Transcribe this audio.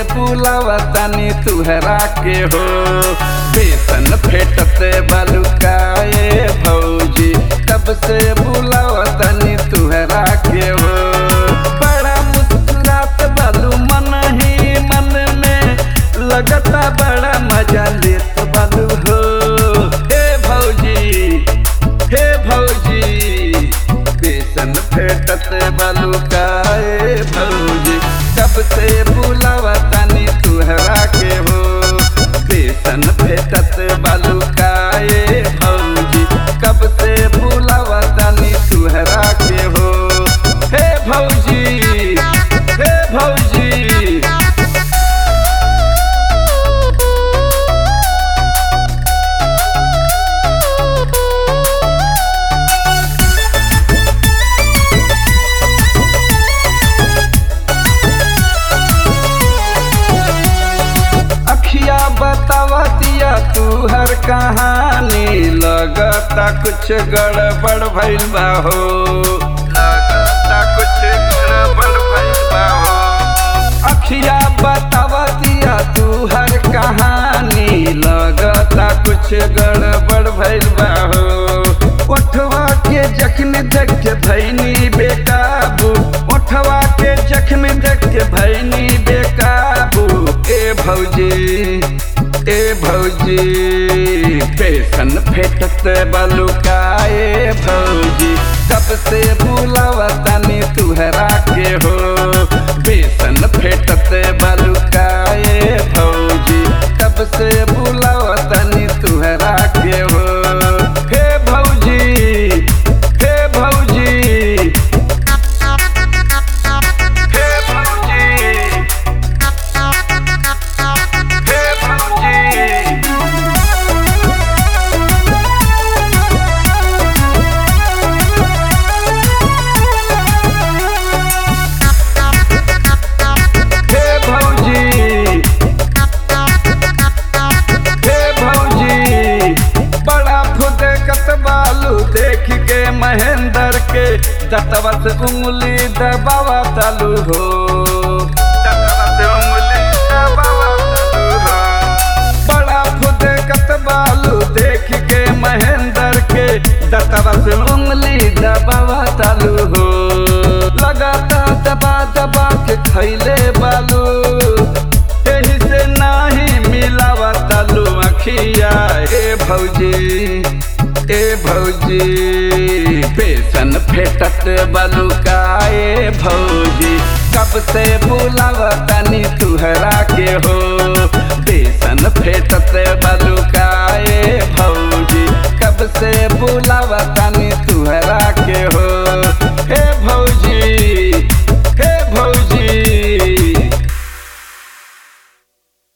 बुलावा तनी तुहरा के हो बेसन फेटते बलुकाए भौजी कब से बुलावा तनी तुहरा के हो बड़ा मुस्कुरात बालू मन ही मन में लगता बड़ा मजा लेत बालू हो हे भौजी हे भौजी बेसन फेटत बालू काए भौजी कब से बुलावा तनी तुहरा के हो बेसन फेटत बालू काए भौजी कब से बुलावा तनी तुहरा के हो हे भौजी हे भौजी अखिया बतावा दिया तू हर कहानी लगता कुछ गड़बड़ भइल बा हो लगता कुछ गड़बड़ भइल बा हो अखिया बतावा दिया तू हर कहानी लगता कुछ गड़बड़ भइल बा हो ओठवा के जख्म देख के भैनी बेकाबू ओठवा के जख्म देख के भैनी बेकाबू ए भौजी ए भौजी बेसन फेटत बलुकाए भौजी कब से बुलावा तनी तुहरा के हो बेसन फेटत बलुकाए भौजी कब से बुलावा तनी तुहरा के हो हे भौजी हे भौजी हे भौजी हे भौजी हे भौजी हे भौजी बड़ा फुदकत बालू देख के महेंद्र के दतवा से उंगली दबावा तालू हो दतवा से उंगली दबावा तालू हो बड़ा फुदकत बालू देख के महेंद्र के दतवा से उंगली दबावा तालू हो लगाता दबा दबा के खैले बालू एही से नाही मिलावा तालू अखिया ए भौजी ए भौजी बेसन फेटत बलुकाए भौजी कब से बुलावा तनी तुहरा के हो बेसन फेटत बलु